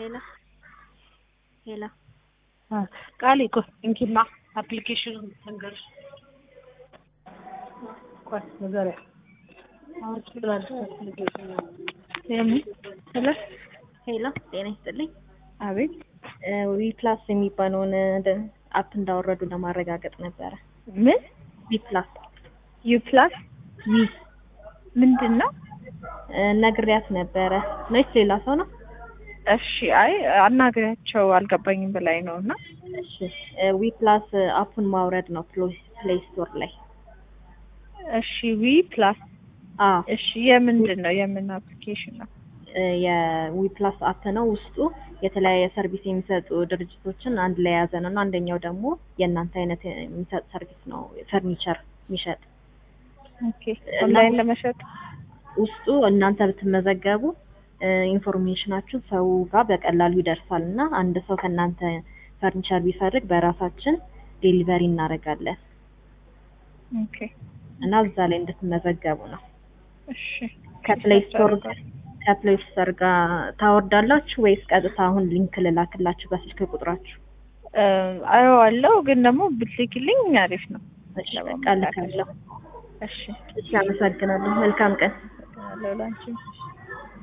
ሄሎ ሄሎ ቃል እኮ እንኪማ አፕሊኬሽኑ ተንገር ቆይ ንገሪያ ሄሎ ሄሎ ጤና ይስጥልኝ። አቤት ዊ ፕላስ የሚባለውን አፕ እንዳወረዱ ለማረጋገጥ ነበረ። ምን ዊ ፕላስ ዩ ፕላስ ዊ ምንድን ነው? ነግሪያት ነበረ ነች ሌላ ሰው ነው? እሺ አይ አናግሪያቸው አልገባኝም በላይ ነው እና እሺ ዊ ፕላስ አፑን ማውረድ ነው ፕሌይ ስቶር ላይ። እሺ ዊ ፕላስ አዎ እሺ የምንድን ነው የምን አፕሊኬሽን ነው? የዊ ፕላስ አፕ ነው። ውስጡ የተለያየ ሰርቪስ የሚሰጡ ድርጅቶችን አንድ ላይ የያዘ ነው እና አንደኛው ደግሞ የእናንተ አይነት የሚሰጥ ሰርቪስ ነው፣ ፈርኒቸር የሚሸጥ ኦኬ ኦንላይን ለመሸጥ ውስጡ እናንተ ብትመዘገቡ ኢንፎርሜሽናችሁ ሰው ጋር በቀላሉ ይደርሳል እና አንድ ሰው ከእናንተ ፈርኒቸር ቢፈልግ በራሳችን ዴሊቨሪ እናደርጋለን ኦኬ እና እዛ ላይ እንድትመዘገቡ ነው። እሺ ከፕሌይ ስቶር ከፕሌይ ስቶር ጋር ታወርዳላችሁ ወይስ ቀጥታ አሁን ሊንክ ልላክላችሁ በስልክ ቁጥራችሁ? አየዋለሁ ግን ደግሞ ብትልኪልኝ አሪፍ ነው። እሺ በቃ ልካለሁ። እሺ እሺ አመሰግናለሁ። መልካም ቀን። ሌላንቺ